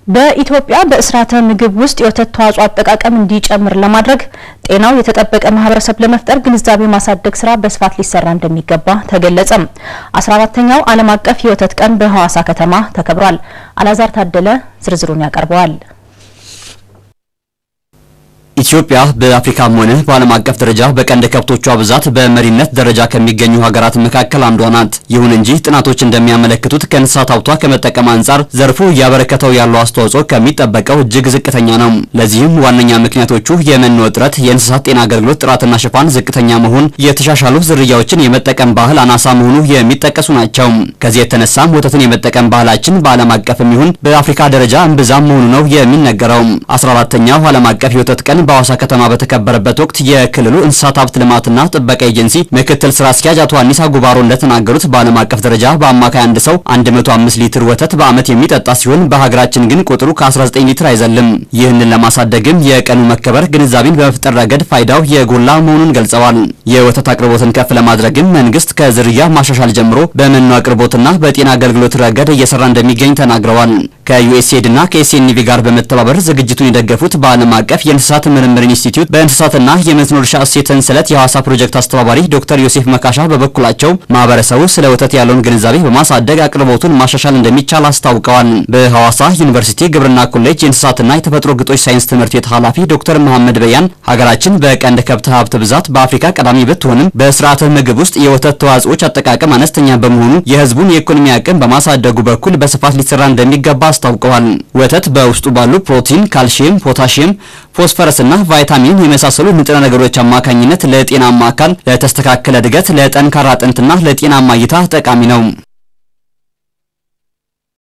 በኢትዮጵያ በስርዓተ ምግብ ውስጥ የወተት ተዋጽኦ አጠቃቀም እንዲጨምር ለማድረግ ጤናው የተጠበቀ ማህበረሰብ ለመፍጠር ግንዛቤ ማሳደግ ስራ በስፋት ሊሰራ እንደሚገባ ተገለጸ። 14ተኛው ዓለም አቀፍ የወተት ቀን በሐዋሳ ከተማ ተከብሯል። አላዛር ታደለ ዝርዝሩን ያቀርበዋል። ኢትዮጵያ በአፍሪካም ሆነ በዓለም አቀፍ ደረጃ በቀንድ ከብቶቿ ብዛት በመሪነት ደረጃ ከሚገኙ ሀገራት መካከል አንዷ ናት። ይሁን እንጂ ጥናቶች እንደሚያመለክቱት ከእንስሳት ሀብቷ ከመጠቀም አንጻር ዘርፉ እያበረከተው ያለው አስተዋጽኦ ከሚጠበቀው እጅግ ዝቅተኛ ነው። ለዚህም ዋነኛ ምክንያቶቹ የመኖ እጥረት፣ የእንስሳት ጤና አገልግሎት ጥራትና ሽፋን ዝቅተኛ መሆን፣ የተሻሻሉ ዝርያዎችን የመጠቀም ባህል አናሳ መሆኑ የሚጠቀሱ ናቸው። ከዚህ የተነሳም ወተትን የመጠቀም ባህላችን በዓለም አቀፍም ይሁን በአፍሪካ ደረጃ እምብዛም መሆኑ ነው የሚነገረው። 14ተኛው ዓለም አቀፍ የወተት ቀን በሐዋሳ ከተማ በተከበረበት ወቅት የክልሉ እንስሳት ሀብት ልማትና ጥበቃ ኤጀንሲ ምክትል ስራ አስኪያጅ አቶ አኒሳ ጉባሮ እንደተናገሩት በዓለም አቀፍ ደረጃ በአማካይ አንድ ሰው 105 ሊትር ወተት በዓመት የሚጠጣ ሲሆን በሀገራችን ግን ቁጥሩ ከ19 ሊትር አይዘልም። ይህንን ለማሳደግም የቀኑ መከበር ግንዛቤን በመፍጠር ረገድ ፋይዳው የጎላ መሆኑን ገልጸዋል። የወተት አቅርቦትን ከፍ ለማድረግም መንግስት ከዝርያ ማሻሻል ጀምሮ በመኖ አቅርቦትና በጤና አገልግሎት ረገድ እየሰራ እንደሚገኝ ተናግረዋል። ከዩኤስኤድ እና ከኤስኤንቪ ጋር በመተባበር ዝግጅቱን የደገፉት በዓለም አቀፍ የእንስሳት ምርምር ኢንስቲትዩት በእንስሳትና የመስኖ እርሻ እሴት ሰንሰለት የሐዋሳ ፕሮጀክት አስተባባሪ ዶክተር ዮሴፍ መካሻ በበኩላቸው ማህበረሰቡ ስለ ወተት ያለውን ግንዛቤ በማሳደግ አቅርቦቱን ማሻሻል እንደሚቻል አስታውቀዋል። በሐዋሳ ዩኒቨርሲቲ ግብርና ኮሌጅ የእንስሳትና የተፈጥሮ ግጦሽ ሳይንስ ትምህርት ቤት ኃላፊ ዶክተር መሐመድ በያን ሀገራችን በቀንድ ከብት ሀብት ብዛት በአፍሪካ ቀዳሚ ብትሆንም በስርዓተ ምግብ ውስጥ የወተት ተዋጽኦች አጠቃቀም አነስተኛ በመሆኑ የህዝቡን የኢኮኖሚ አቅም በማሳደጉ በኩል በስፋት ሊሰራ እንደሚገባ አስታውቀዋል። ወተት በውስጡ ባሉ ፕሮቲን፣ ካልሲየም፣ ፖታሺየም፣ ፎስፈረስና ቫይታሚን የመሳሰሉ ንጥረ ነገሮች አማካኝነት ለጤናማ አካል፣ ለተስተካከለ እድገት፣ ለጠንካራ አጥንትና ለጤናማ እይታ ጠቃሚ ነው።